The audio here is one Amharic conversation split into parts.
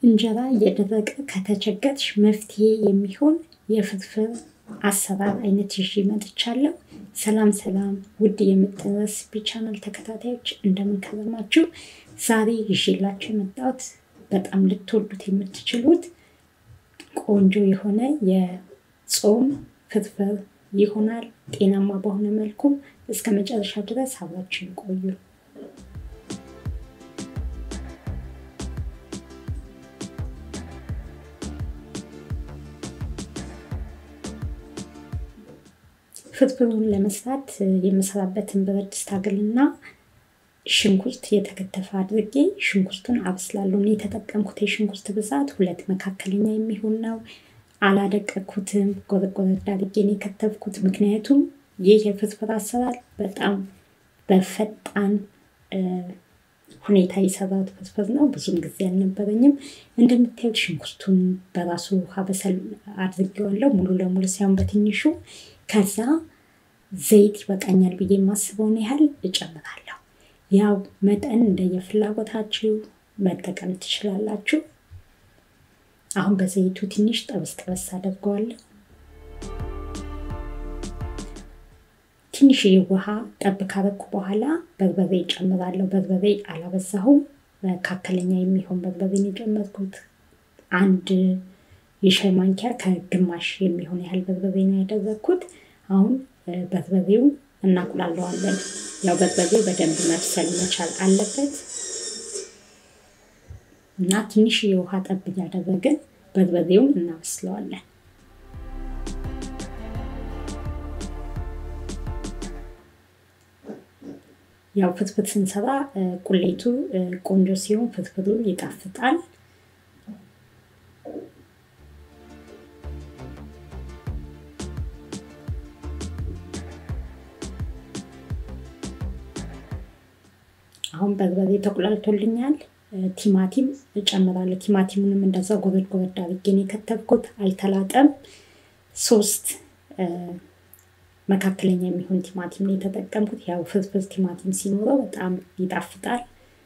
እንጀራ እየደረቀ ከተቸገርሽ መፍትሄ የሚሆን የፍርፍር አሰራር አይነት ይዤ መጥቻለሁ። ሰላም ሰላም ውድ የምጥን ረሲፒ ቻናል ተከታታዮች እንደምን ከረማችሁ? ዛሬ ይዤላችሁ የመጣሁት በጣም ልትወዱት የምትችሉት ቆንጆ የሆነ የጾም ፍርፍር ይሆናል። ጤናማ በሆነ መልኩ እስከ መጨረሻ ድረስ አብራችሁ ቆዩ። ፍርፍሩን ለመስራት የምሰራበትን ብረት ድስት አግልና ሽንኩርት የተከተፈ አድርጌ ሽንኩርቱን አብስላለሁ። እኔ የተጠቀምኩት የሽንኩርት ብዛት ሁለት መካከለኛ የሚሆን ነው። አላደቀኩትም፣ ጎረጎረድ አድርጌ ነው የከተፍኩት። ምክንያቱም ይህ የፍርፍር አሰራር በጣም በፈጣን ሁኔታ የሰራሁት ፍርፍር ነው። ብዙም ጊዜ አልነበረኝም። እንደምታዩት ሽንኩርቱን በራሱ ውሃ በሰል አድርጌዋለሁ፣ ሙሉ ለሙሉ ሳይሆን በትንሹ። ከዛ ዘይት ይበቃኛል ብዬ የማስበውን ያህል እጨምራለሁ። ያው መጠን እንደየፍላጎታችሁ መጠቀም ትችላላችሁ። አሁን በዘይቱ ትንሽ ጠበስ ጠበስ አደርገዋለሁ። ትንሽ ውሃ ጠብ ካረኩ በኋላ በርበሬ እጨምራለሁ። በርበሬ አላበዛሁም፣ መካከለኛ የሚሆን በርበሬን የጨመርኩት አንድ የሻይ ማንኪያ ከግማሽ የሚሆን ያህል በርበሬ ነው ያደረግኩት። አሁን በርበሬው እናቁላለዋለን። ያው በርበሬው በደንብ መብሰል መቻል አለበት እና ትንሽ የውሃ ጠብ እያደረግን በርበሬውን እናበስለዋለን። ያው ፍትፍት ስንሰራ ቁሌቱ ቆንጆ ሲሆን ፍትፍቱ ይጣፍጣል። አሁን በርበሬ ተቁላልቶልኛል። ቲማቲም እጨምራለሁ። ቲማቲሙንም እንደዛ ጎረድ ጎረድ አድርጌ ነው የከተፍኩት። አልተላጠም። ሶስት መካከለኛ የሚሆን ቲማቲም ነው የተጠቀምኩት። ያው ፍርፍር ቲማቲም ሲኖረው በጣም ይጣፍጣል።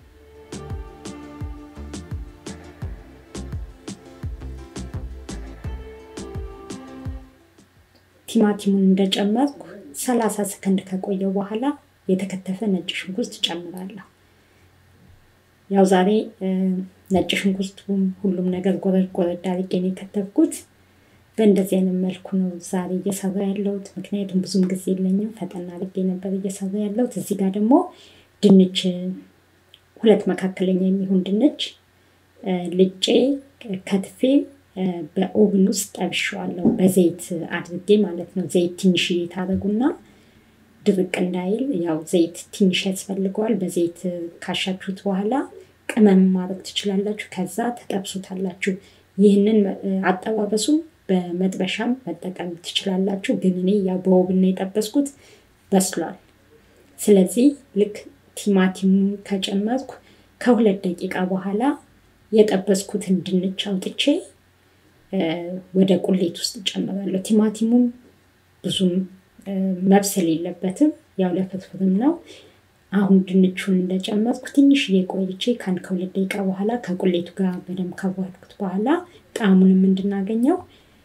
ቲማቲሙን እንደጨመርኩ ሰላሳ ሰከንድ ከቆየው በኋላ የተከተፈ ነጭ ሽንኩርት እጨምራለሁ። ያው ዛሬ ነጭ ሽንኩርቱም ሁሉም ነገር ጎረድ ጎረድ አድርጌ ነው የከተፍኩት። በእንደዚህ አይነት መልኩ ነው ዛሬ እየሰራ ያለሁት። ምክንያቱም ብዙም ጊዜ የለኝም፣ ፈጠን አድርጌ ነበር እየሰራ ያለሁት። እዚህ ጋር ደግሞ ድንች ሁለት መካከለኛ የሚሆን ድንች ልጬ ከትፌ በኦቭን ውስጥ ጠብሼዋለሁ፣ በዘይት አድርጌ ማለት ነው። ዘይት ትንሽዬ ታደርጉና ድርቅ እንዳይል ያው ዘይት ትንሽ ያስፈልገዋል። በዘይት ካሻችሁት በኋላ ቅመም ማድረግ ትችላላችሁ። ከዛ ተጠብሱታላችሁ። ይህንን አጠባበሱ በመጥበሻም መጠቀም ትችላላችሁ። ግን እኔ ያው በኦቭን ነው የጠበስኩት፣ በስሏል። ስለዚህ ልክ ቲማቲሙ ከጨመርኩ ከሁለት ደቂቃ በኋላ የጠበስኩትን ድንች አውጥቼ ወደ ቁሌት ውስጥ እጨምራለሁ። ቲማቲሙም ብዙም መብሰል የለበትም። ያው ለፍርፍርም ነው። አሁን ድንቹን እንደጨመርኩ ትንሽዬ ቆይቼ ከአንድ ከሁለት ደቂቃ በኋላ ከቁሌቱ ጋር በደንብ ካዋሃድኩት በኋላ ጣዕሙንም እንድናገኘው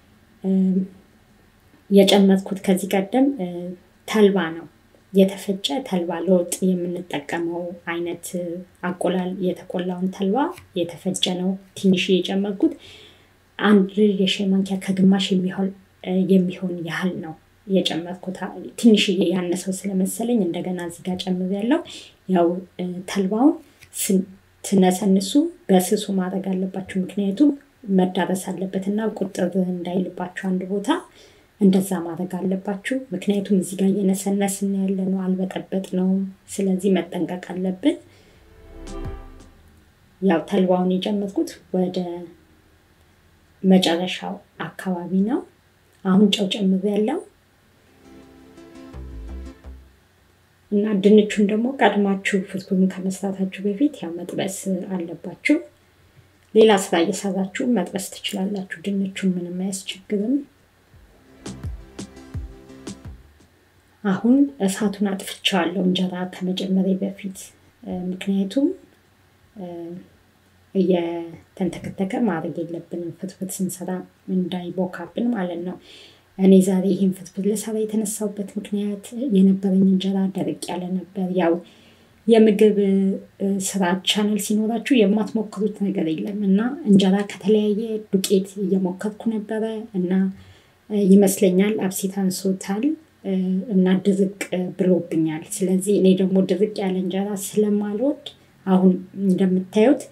የጨመርኩት ከዚህ ቀደም ተልባ ነው። የተፈጨ ተልባ ለወጥ የምንጠቀመው አይነት አቆላል የተቆላውን ተልባ የተፈጨ ነው ትንሽዬ የጨመርኩት። አንድ የሻይ ማንኪያ ከግማሽ የሚሆን ያህል ነው የጨመርኩት ትንሽዬ ያነሰው ስለመሰለኝ እንደገና እዚህ ጋር ጨምሬያለሁ። ያው ተልባውን ስትነሰንሱ በስሱ ማድረግ አለባችሁ፣ ምክንያቱም መዳረስ አለበት እና ቁጥር እንዳይልባችሁ አንድ ቦታ እንደዛ ማድረግ አለባችሁ። ምክንያቱም እዚህ ጋር እየነሰነስን ያለ ነው፣ አልበጠበጥ ነው። ስለዚህ መጠንቀቅ አለብን። ያው ተልባውን የጨመርኩት ወደ መጨረሻው አካባቢ ነው። አሁን ጨው ጨምሬያለሁ። እና ድንቹን ደግሞ ቀድማችሁ ፍርፍሩን ከመስራታችሁ በፊት ያው መጥበስ አለባችሁ። ሌላ ስራ እየሰራችሁ መጥበስ ትችላላችሁ። ድንቹን ምንም አያስቸግርም። አሁን እሳቱን አጥፍቼዋለሁ እንጀራ ከመጨመሬ በፊት ምክንያቱም እየተንተከተከ ማድረግ የለብንም ፍትፍት ስንሰራ እንዳይቦካብን ማለት ነው። እኔ ዛሬ ይህን ፍትፍት ልሰራ የተነሳሁበት ምክንያት የነበረኝ እንጀራ ደረቅ ያለ ነበር። ያው የምግብ ስራ ቻናል ሲኖራችሁ የማትሞክሩት ነገር የለም እና እንጀራ ከተለያየ ዱቄት እየሞከርኩ ነበረ እና ይመስለኛል አብሲት አንሶታል እና ድርቅ ብሎብኛል። ስለዚህ እኔ ደግሞ ድርቅ ያለ እንጀራ ስለማልወድ አሁን እንደምታዩት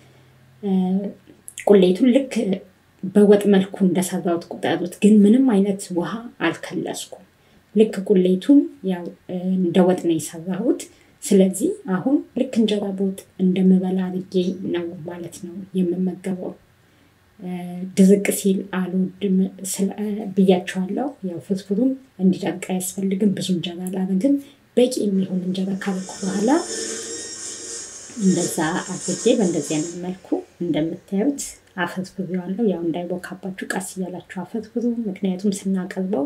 ቁሌቱን ልክ በወጥ መልኩ እንደሰራሁት ቁጠሩት። ግን ምንም አይነት ውሃ አልከለስኩም። ልክ ቁሌቱን ያው እንደ ወጥ ነው የሰራሁት። ስለዚህ አሁን ልክ እንጀራ በወጥ እንደምበላ አድርጌ ነው ማለት ነው የምመገበው። ድርቅ ሲል አልወድም ብያቸዋለሁ። ያው ፍርፍሩም እንዲደርቅ አያስፈልግም። ብዙ እንጀራ አላደርግም። በቂ የሚሆን እንጀራ ካረኩ በኋላ እንደዛ አድርጌ በእንደዚህ አይነት መልኩ እንደምታዩት አፈርፍሬዋለሁ። ያው እንዳይቦካባችሁ ቀስ እያላችሁ አፈርፍሩ። ምክንያቱም ስናቀርበው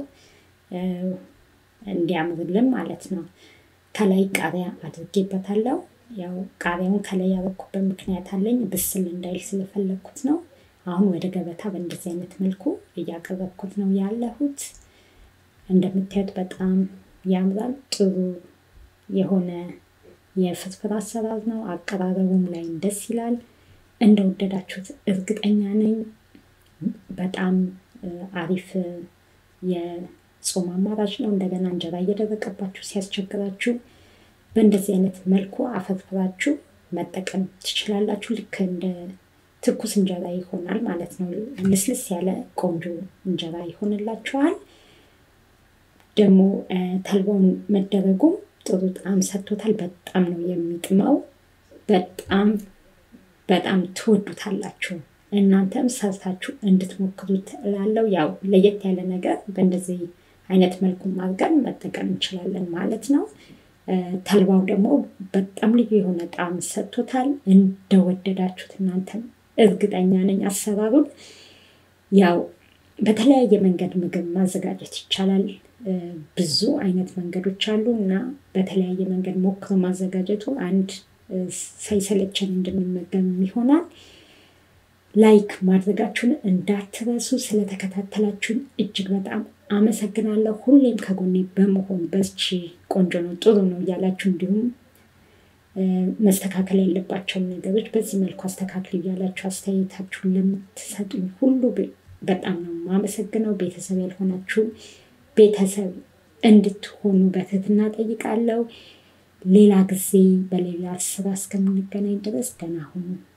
እንዲያምርልን ማለት ነው። ከላይ ቃሪያ አድርጌበታለሁ። ያው ቃሪያውን ከላይ ያበኩበት ምክንያት አለኝ። ብስል እንዳይል ስለፈለግኩት ነው። አሁን ወደ ገበታ በእንደዚህ አይነት መልኩ እያቀረብኩት ነው ያለሁት። እንደምታዩት በጣም ያምራል። ጥሩ የሆነ የፍርፍር አሰራር ነው። አቀራረቡም ላይ ደስ ይላል። እንደወደዳችሁት እርግጠኛ ነኝ። በጣም አሪፍ የጾም አማራጭ ነው። እንደገና እንጀራ እየደረቀባችሁ ሲያስቸግራችሁ በእንደዚህ አይነት መልኩ አፈርፍራችሁ መጠቀም ትችላላችሁ። ልክ እንደ ትኩስ እንጀራ ይሆናል ማለት ነው። ልስልስ ያለ ቆንጆ እንጀራ ይሆንላችኋል። ደግሞ ተልባውን መደረጉም ጥሩ ጣዕም ሰጥቶታል። በጣም ነው የሚጥመው። በጣም በጣም ትወዱታላችሁ። እናንተም ሰርታችሁ እንድትሞክሩት እላለሁ። ያው ለየት ያለ ነገር በእንደዚህ አይነት መልኩ አድርገን መጠቀም እንችላለን ማለት ነው። ተልባው ደግሞ በጣም ልዩ የሆነ ጣዕም ሰጥቶታል። እንደወደዳችሁት እናንተም እርግጠኛ ነኝ። አሰራሩን ያው በተለያየ መንገድ ምግብ ማዘጋጀት ይቻላል። ብዙ አይነት መንገዶች አሉ እና በተለያየ መንገድ ሞክሮ ማዘጋጀቱ አንድ ሳይሰለቸን እንድንመገብ ይሆናል። ላይክ ማድረጋችሁን እንዳትረሱ። ስለተከታተላችሁን እጅግ በጣም አመሰግናለሁ። ሁሌም ከጎኔ በመሆን በስቺ ቆንጆ ነው ጥሩ ነው እያላችሁ እንዲሁም መስተካከል ያለባቸውን ነገሮች በዚህ መልኩ አስተካክል እያላችሁ አስተያየታችሁን ለምትሰጡኝ ሁሉ በጣም ነው የማመሰግነው። ቤተሰብ ያልሆናችሁ ቤተሰብ እንድትሆኑ በትህትና ጠይቃለሁ። ሌላ ጊዜ በሌላ ስራ እስከምንገናኝ ድረስ ደህና ሁኑ።